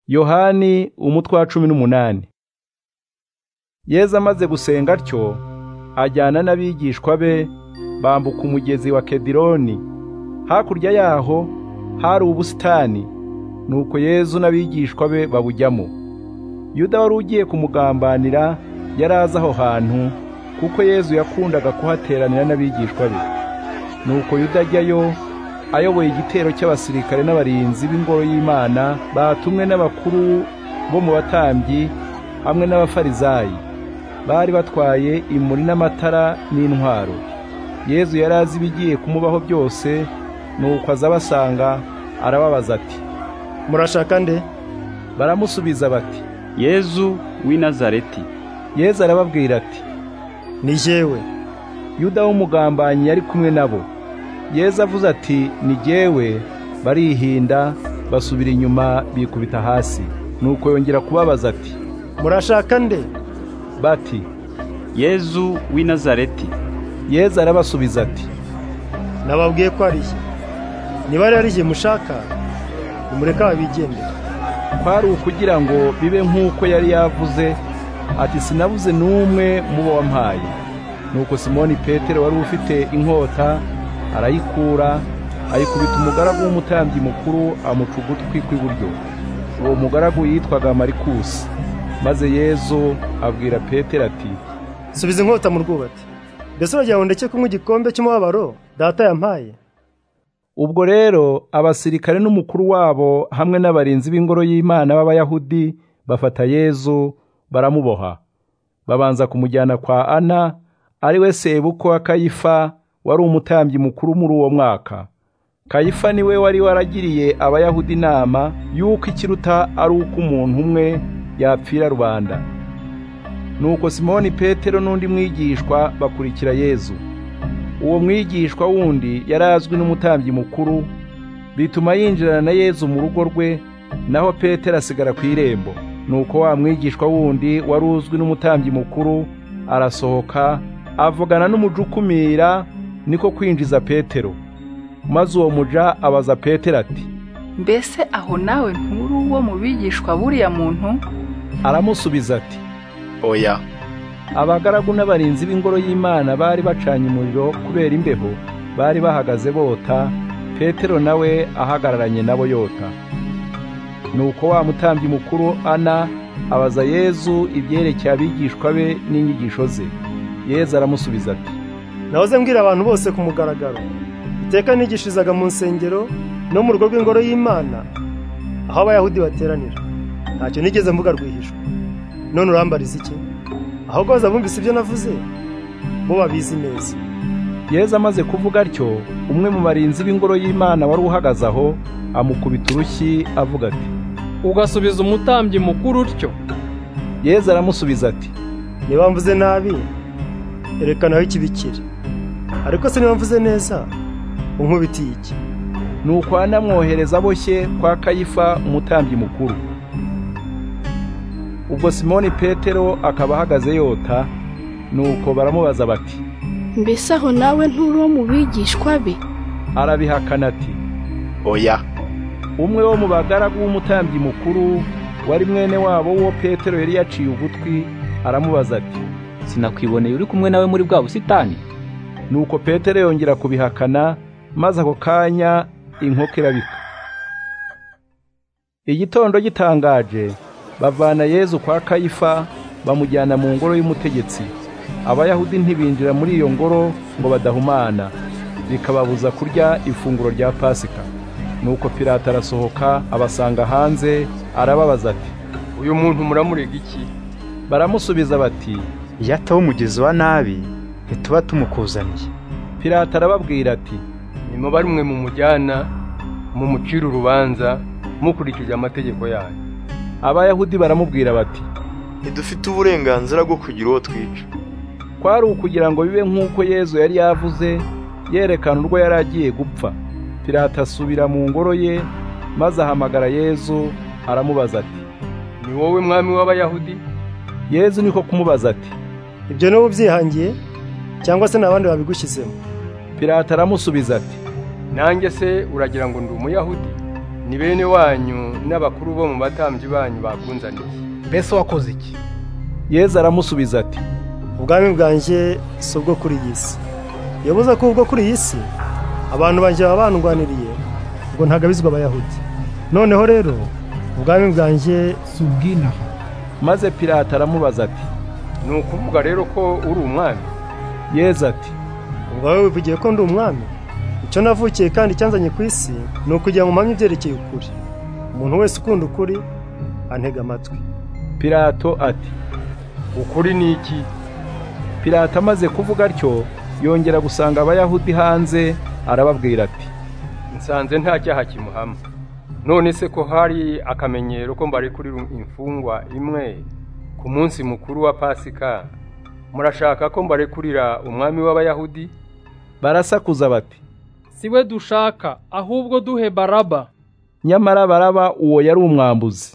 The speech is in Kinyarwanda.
yohani umutwe wa cumi n'umunani yezu amaze gusenga atyo ajyana n'abigishwa be bambuka umugezi wa kedironi hakurya yaho hari ubusitani nuko yezu n'abigishwa be babujyamo yuda wari ugiye kumugambanira yari azi aho hantu kuko yezu yakundaga kuhateranira n'abigishwa be nuko yuda ajyayo ayoboye igitero cy'abasirikare n'abarinzi b'ingoro y'imana batumwe n'abakuru bo mu batambyi hamwe n'abafarizayi bari batwaye imuri n'amatara n'intwaro yezu yari azi ibigiye kumubaho byose nuko aza abasanga arababaza ati murashaka nde baramusubiza bati yezu w'i nazareti yezu arababwira ati ni jyewe yuda w'umugambanyi yari kumwe nabo yezu avuze ati ni jyewe barihinda basubira inyuma bikubita hasi nuko yongera kubabaza ati murashaka nde bati yezu w'i nazareti yezu arabasubiza ati nababwiye ko ari jye niba rero ari jye mushaka nimureke ababigendera kwari ukugira ngo bibe nk'uko yari yavuze ati sinabuze n'umwe mu bo wampaye nuko simoni petero wari ufite inkota arayikura ayikubita umugaragu w'umutambyi mukuru amuca ugutwi kw'iburyo uwo mugaragu yitwaga marikusi maze yezu abwira petero ati subiza inkota mu rwubati mbese uragira ngo ndeke kunywa igikombe cy'umubabaro data yampaye ubwo rero abasirikare n'umukuru wabo hamwe n'abarinzi b'ingoro y'imana b'abayahudi bafata yezu baramuboha babanza kumujyana kwa ana ari we sebukwe wa kayifa wari umutambyi mukuru muri uwo mwaka kayifa niwe wari waragiriye abayahudi inama y'uko ikiruta ari uko umuntu umwe yapfira rubanda nuko simoni petero n'undi mwigishwa bakurikira yezu uwo mwigishwa wundi yari azwi n'umutambyi mukuru bituma yinjirana na yezu mu rugo rwe naho petero asigara ku irembo nuko wa mwigishwa wundi wari uzwi n'umutambyi mukuru arasohoka avugana n'umujukumira niko kwinjiza petero maze uwo muja abaza petero ati mbese aho nawe nkuru wo mu bigishwa buriya muntu aramusubiza ati oya abagaragu n'abarinzi b'ingoro y'imana bari bacanye umuriro kubera imbeho bari bahagaze bota petero nawe ahagararanye nabo yota nuko wa mutambyi mukuru ana abaza yezu ibyerekeye abigishwa be n'inyigisho ze yezu aramusubiza ati nahoze mbwira abantu bose ku mugaragaro iteka nigishirizaga mu nsengero no mu rugo rw'ingoro y'imana aho abayahudi bateranira ntacyo nigeze mvuga rwihishwa none urambariza iki ahubwo bazabumvise ibyo navuze bo babizi neza yezu amaze kuvuga atyo umwe mu barinzi b'ingoro y'imana wari uhagaze aho amukubita urushyi avuga ati ugasubiza umutambyi mukuru utyo yezu aramusubiza ati niba mvuze nabi erekana aho ikibi kiri ariko se niba mvuze neza unkubitiye iki nuko anamwohereza aboshye kwa kayifa umutambyi mukuru ubwo simoni petero akaba ahagaze yota nuko baramubaza bati mbese aho nawe nturi uwo mu bigishwa be arabihakana ati oya umwe wo mu bagaragu w'umutambyi mukuru wari mwene wabo wo petero yari yaciye ugutwi aramubaza ati sinakwiboneye uri kumwe nawe muri bwa busitani nuko petero yongera kubihakana maze ako kanya inkoko irabika igitondo gitangaje bavana yezu kwa kayifa bamujyana mu ngoro y'umutegetsi abayahudi ntibinjira muri iyo ngoro ngo badahumana bikababuza kurya ifunguro rya pasika nuko pirata arasohoka abasanga hanze arababaza ati uyu muntu muramurega iki baramusubiza bati yataho umugezi wa nabi ntituba tumukuzaniye pirata arababwira ati nyuma barimwe mu mujyana mumucira urubanza mukurikije amategeko yayo abayahudi baramubwira bati ntidufite uburenganzira bwo kugira uwo twica kwari ukugira ngo bibe nk'uko yezu yari yavuze yerekana urwo yari agiye gupfa pirata asubira mu ngoro ye maze ahamagara yezu aramubaza ati ni wowe mwami w'abayahudi yezu niko kumubaza ati ibyo niba ubyihangiye cyangwa se ni abandi babigushyizemo pirata aramusubiza ati nanjye se uragira ngo ndi umuyahudi ni bene wanyu n'abakuru bo mu batambyi banyu bakunzaniye mbese wakoze iki yezu aramusubiza ati ubwami bwanjye si ubwo kuri iyi si yabuze ko ubwo kuri iyi si abantu banjye baba bandwaniriye ubwo ntagabizwa abayahudi noneho rero ubwami bwanjye si ubw'inaha maze Pilato aramubaza ati ni ukuvuga rero ko uri umwami yezu ati ubwawe wivugiye ko ndi umwami icyo navukiye kandi cyanzanye ku isi ni ukugira ngo mpamye ibyerekeye ukuri umuntu wese ukunda ukuri antega amatwi Pilato ati ukuri ni iki Pilato amaze kuvuga atyo yongera gusanga abayahudi hanze arababwira ati nsanze nta cyaha kimuhama none se ko hari akamenyero ko mbarekurira imfungwa imwe ku munsi mukuru wa pasika murashaka ko mbarekurira umwami w'abayahudi barasakuza bati si we dushaka ahubwo duhe baraba nyamara baraba uwo yari umwambuzi